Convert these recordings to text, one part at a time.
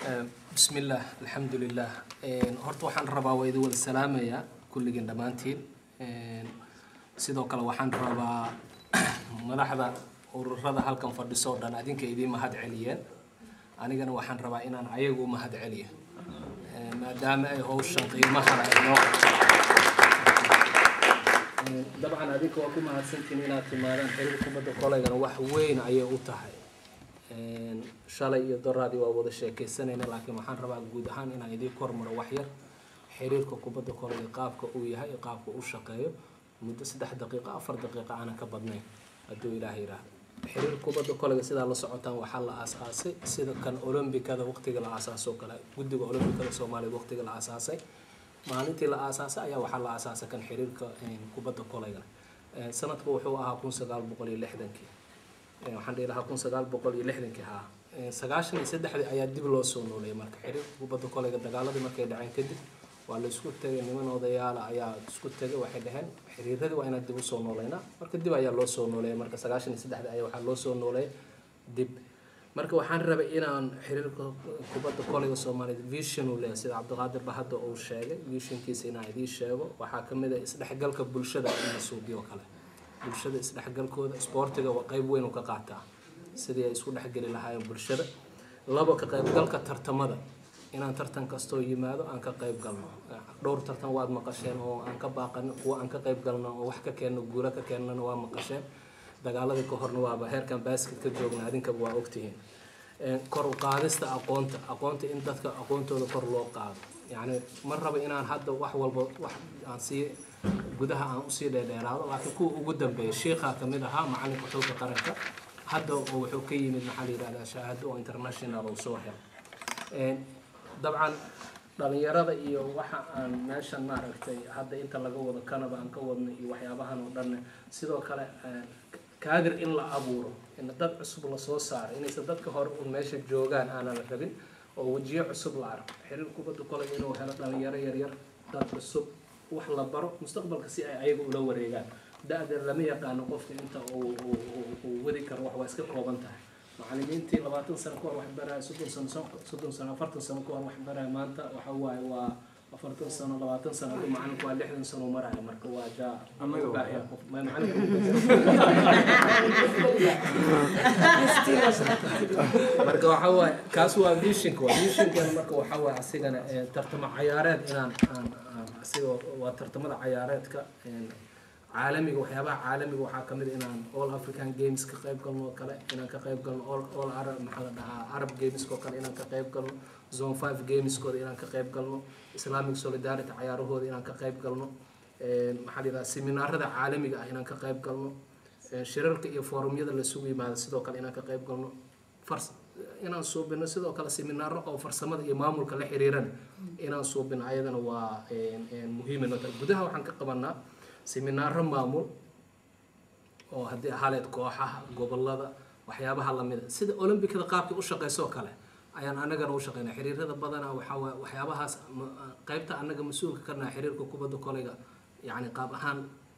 بسم الله الحمد لله horta waxaan rabaa waa idin wada salaamayaa kulligiin dhammaantiin sidoo kale waxaan rabaa madaxda ururada halkan fadhiso o dhan adinka idiin mahad celiyeen anigana waxaan rabaa inaan ayagu mahad celiyo maadaama ay howshan qiimaha inoo dabcan adinka waa ku mahadsantiin inaad timaadaan xiriir kubadda koleygana wax weyn ayay u tahay shalay iyo doraadii waa wada sheekeysanayna laakiin waxaan rabaa guud ahaan inaan idiin kormaro waxyar xiriirka kubadda koleyga qaabka uu yahay iyo qaabka u shaqeeyo muddo saddex daqiiqo afar daqiiqo aanan ka badnayn hadduu ilaah yidhaahdo xiriir kubadda koleyga sidaa la socotaan waxaa la aasaasay sida kan olombikada waqtiga la aasaasoo kale guddiga olombikada soomaaliya waqtiga la aasaasay maalintii la aasaasay ayaa waxaa la aasaasay kan xiriirka kubadda koleyga sanadku wuxuu ahaa kun sagaal boqol iyo lixdankii waxaan dhihi lahaa kun sagaal boqol iyo lixdankii haa sagaashan iyo saddexdii ayaa dib loo soo nooleeyay marka xiriirka kubadda koleyga dagaaladii markay dhaceen kadib waa la isku tegay niman odayaala ayaa isku tegay waxay dhaheen xiriiradii waa inaan dib usoo nooleynaa marka dib ayaa loo soo nooleeyay marka sagaashan iyo saddexdii ayaa waxaa loo soo nooleeyay dib marka waxaan rabay inaan xiriirka kubadda koleyga soomaaliyeed vision uu leeyahay sida cabdiqaadir bahadda uu sheegay visionkiisa inaan idiin sheego waxaa kamid ah isdhexgalka bulshada in la suubiyo kale bulshada isdhexgalkooda isboortiga waa qeyb weyn uu ka qaataa sidii ay isku dhexgeli lahaayeen bulshada labo ka qaybgalka tartamada inaan tartan kastoo yimaado aan ka qayb galno dhowr tartan waad maqasheen oo aan ka baaqano kuwa aan ka qayb galno oo wax ka keenno guula ka keennana waa maqasheen dagaaladii ka horna waaba heerkan basket ka joogna adinkaba waa ogtihiin kor u qaadista aqoonta aqoonta in dadka aqoontooda kor loo qaado yacni ma rabo inaan hadda wax walba wax aan sii gudaha aan usii dheerdheeraado laakiin kuwa ugu dambeeya shiikhaa kamid ahaa macalinka xooga qaranka hadda wuxuu ka yimid maxaa la yidhahdaa shahaado oo international uu soo helo dabcan dhalinyarada iyo waxa aan meeshan maaragtay hadda inta laga wado kanaba aan ka wadno iyo waxyaabahan oo dhan sidoo kale kaadir in la abuuro in dad cusub lasoo saaro inaysan dadka hore un meesha joogaan aanan rabin oo wejiyo cusub la arko xiriir kubadda koley inuu helo dhalinyaro yaryar dad cusub wax la baro mustaqbalka si ay ayaga ula wareegaan da-da lama yaqaano qofka inta uu wadi karo wax waa iska kooban tahay macalimiintii labaatan sano ka hor wax baraya soddon sano soddon sano afartan sano ka hor wax baraya maanta waxa waaye waa afartan sano labaatan sano ku macalinku waa lixdan sano maraya marka waa jaa baahiya qof marka waxa waaye kaas waa visionka waa visionkan marka waxa waaye asigana tartamo cayaareed inaan aan asiga waa tartamada cayaareedka caalamiga waxyaabaha caalamiga waxaa kamid inaan all african games ka qayb galno oo kale inaan ka qayb galno all all arab maxaa la dhahaa arab gameska oo kale inaan ka qayb galno zone five gameskooda inaan ka qayb galno islamic solidarity cayaarahooda inaan ka qayb galno maxaa la yidhaha seminaarada caalamiga ah inaan ka qayb galno shirarka iyo forumyada lasugu yimaado sidoo kale inaan ka qayb galno fars inaan suubino sidoo kale seminaaro oo farsamada iyo maamulka la xiriirana inaan suubino ayadana waa muhiima noo tahay gudaha waxaan ka qabanaa seminaaro maamul oo haddii ahaleed kooxaha gobolada waxyaabaha lamida sida olombikada qaabkii u shaqeysoo kale ayaan anagana u shaqeynaa xiriirada badanaa waxaa waay waxyaabahaas qeybta anaga mas-uulka karnaa xiriirka kubadda koleyga yacni qaab ahaan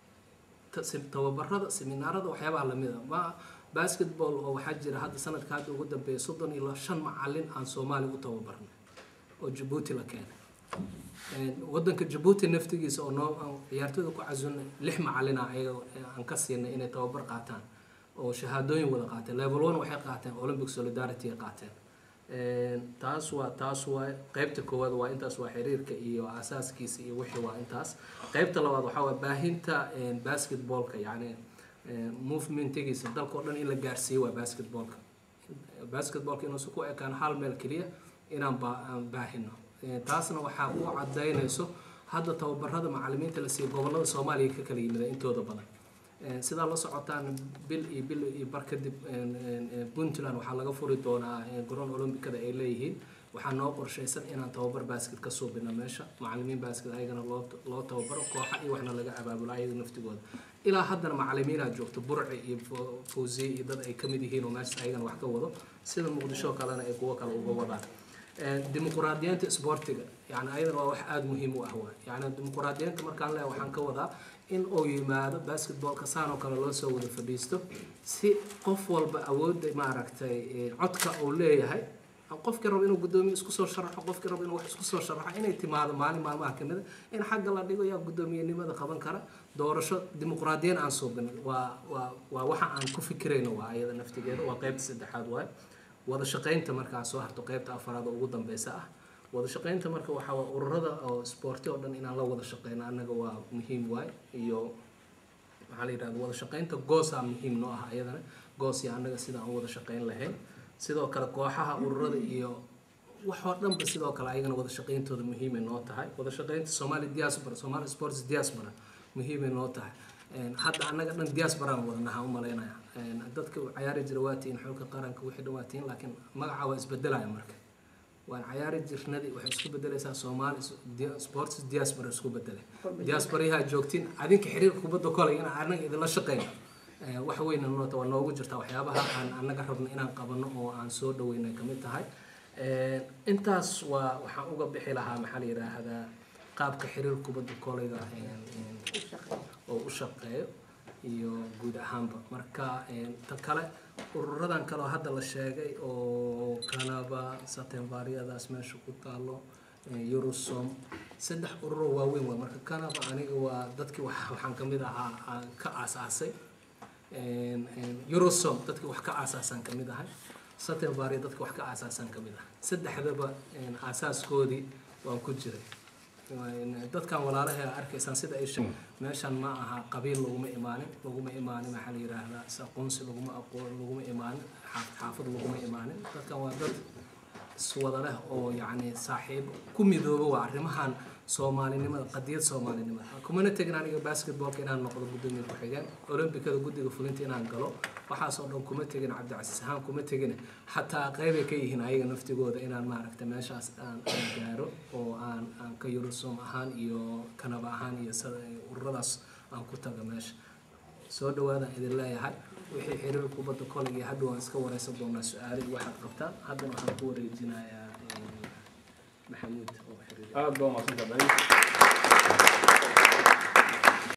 tababarada seminaarada waxyaabaha lamida ma basketball oo waxaa jira hadda sanadka hadda ugu dambeeya soddon iyo shan macalin aan soomaaliya u tababarnay oo jabuuti la keenay wadanka jabuuti naftigiisa oo noo ciyaartooyda ku casunay lix macalina ayaga aan ka siinay inay tababar qaataan oo shahaadooyin wada qaateen level one waxay qaateen olympic solidarity ay qaateen taas waa taas waa qeybta koowaad waa intaas waa xiriirka iyo asaaskiisa iyo wixii waa intaas qeybta labaad waxaa waa baahinta basketballka yacni movementigiisa dalka oo dhan in la gaarsiiyo waa basketballka basketballka inuusan ku ekaan hal meel keliya inaan baahino taasna waxaa ku cadaynayso hadda tababarada macalimiinta la siiyo gobolada soomaaliya ka kala yimida intooda badan sidaa la socotaan bil iyo bil iyo bar kadib puntland waxaa laga furi doonaa garoon olombikada ay leeyihiin waxaa noo qorshaysan inaan tababar basket ka suubino meesha macalimiin basket ayagana loo loo tababaro kooxa iyo waxna laga abaabulo ayaga naftigooda ilaa haddana macalimiinaa joogto burci iyo fawziye iyo dad ay kamid yihiin oo meesha ayagana wax ka wado sida muqdisho kalena ay kuwo kale uga wadaan dimuquraadiyiinta isboortiga yani ayadana waa wax aada muhiim u ah waay yani dimuquraadiyiinta markaan leeyahay waxaan ka wadaa in uu yimaado basketballka saan oo kale loo soo wada fadhiisto si qof walba awoodda maaragtay codka uu leeyahay qofkii rabo inuu guddoomiye isku soo sharaxo qofkii rabo inuu wax isku soo sharaxo inay timaado maalin maalmaha kamid a in xagga la dhigo yaa guddoomiyenimada qaban kara doorasho dimuqraadiyan aan suubin waa waa waa waxa aan ku fikirayno waa ayada naftigeeda waa qeybta saddexaad waaye wada shaqaynta markaa soo harto qeybta afaraad oo ugu dambeysa ah wada shaqaynta marka waxaa waa ururada oo sporti oo dhan inaan la wada shaqeyno annaga waa muhiim waay iyo maxaa la yidhahda wada shaqaynta goosaa muhiim noo ah ayadana goos iyo annaga sida aan wada shaqayn lahayn sidoo kale kooxaha ururada iyo wax oo dhanba sidoo kale ayagana wada shaqayntooda muhiimay noo tahay wada shaqaynta somali diaspora somali sports diaspora muhiimay noo tahay hadda annaga dhan diasporaan wadanaha u malaynaya dadka cayaari jira waa tihiin xulka qaranka wixii dhan waa tihiin laakiin magaca waa isbedelaya marka waan cayaari jirnadii waxay isku bedelaysaa soomaali sports diaspora isku bedelay diasporayaha joogtiin adinka xiriirka kubadda kolay in anaga idinla shaqeyno wax weyna noota waa noogu jirtaa waxyaabaha aan annaga rabno inaan qabano oo aan soo dhaweynay kamid tahay intaas waa waxaan uga bixi lahaa maxaa la yidhaahdaa qaabka xiriir kubadda kolayga oo u shaqeeyo iyo guud ahaanba marka ta kale ururadan kale oo hadda la sheegay oo kanaba satembaryadaas meesha ku taalo eurosom saddex ururo waaweyn waa marka kanaba aniga waa dadkii waxaan kamid ahaa ka aasaasay eurosom dadkii wax ka aasaasaan kamid ahay satembarya dadka wax ka aasaasaan kamid ahay saddexdaba aasaaskoodii waan ku jiray dadkan walaalaha arkaysaan sida ay meeshan ma aha qabiil laguma imaanin laguma imaanin maxaa la yidhaahdaa aqoonsi laguma aqoon laguma imaanin xaafad laguma imaanin dadkan waa dad iswada leh oo yacni saaxiib ku midooba waa arrimahan soomaalinimada qadiyad soomaalinimada kumana tegin aniga basketballka inaan noqdo guddoomiye ku-xigeen olombikada guddiga fulinta inaan galo waxaasoo dhan kuma tegin cabdicasiis ahaan kuma tegin xataa qeybay ka yihiin ayaga naftigooda inaan maaragta meeshaas aan aan gaaro oo aan aan ka yurusom ahaan iyo kanaba ahaan iyo ururadaas aan ku tago meesha soo dhawaadaan idin leeyahay wixii xiriir kubadda kolay iyo hadda waan iska wareysan doonaa su-aalo iyo waxaad qabtaan haddana waxaan ku wareejinayaa maxamuud oo xiriir aad baa umahadsantahay